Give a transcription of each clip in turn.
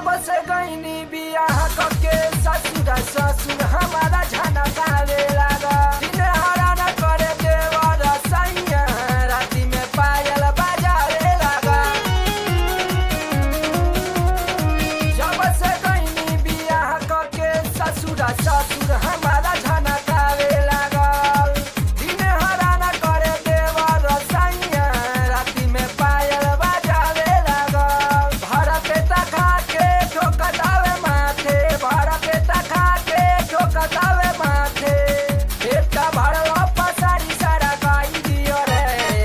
से गईनी बियाह कके ससुर ससुर हमारा झना गावे लागा दिन हरा न करे देवर सैया राती में पायल बजावे लागा जब से गईनी बियाह कके ससुर ससुर हमारा झना गावे लागल दिन हरा न करे देवर सैया राती में पायल बजावे लागल भर पेटा खा के ठोकतावे माथे भर पेटा खा के ठोकतावे माथे पेटा भरवा पसारी सारा गाई दियो रे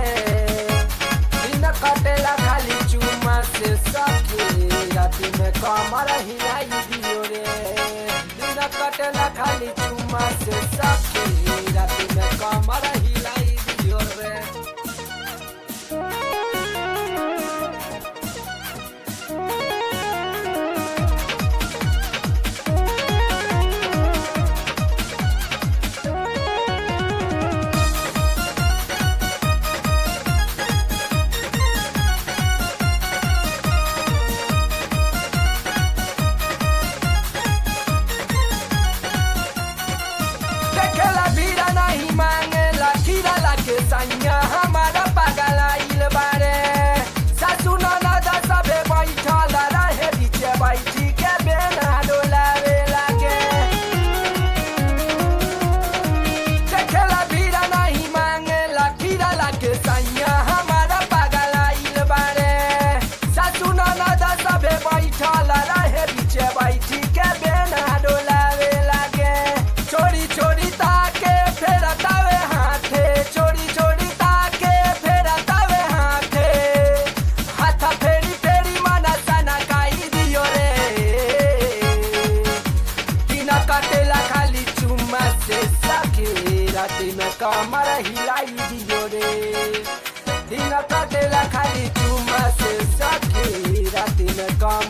दिन कटेला खाली चुमा से सखी राती में कमर हिलाई दियो रे दिन कटेला खाली चुमा से सखी राती में कमर हिलाई दियो रे देखेला भीड़ा नहीं मांगेला खीरा लाके सैया हमारा पागल आइल बारे सासू ननद सबे बैठल रहे बीचे बैठी के बेना डोलावे लागे देखेला भीड़ा नहीं मांगेला खीरा लाके सैया हमारा पागल आइल बारे सासू ननद सबे बैठल रहे बीचे बैठी के बेना डोलावे लागे छोड़ी छोड़ी ताके फेर तावे हाथे छोड़ी छोड़ी ताके फेर तावे हाथे हाथ फेरी फेरी मना सना काई दियो रे दिन कटेला खाली चुम्मा से सखी राती में कमर हिलाई दियो रे दिन कटेला खाली चुम्मा से सखी राती में कमर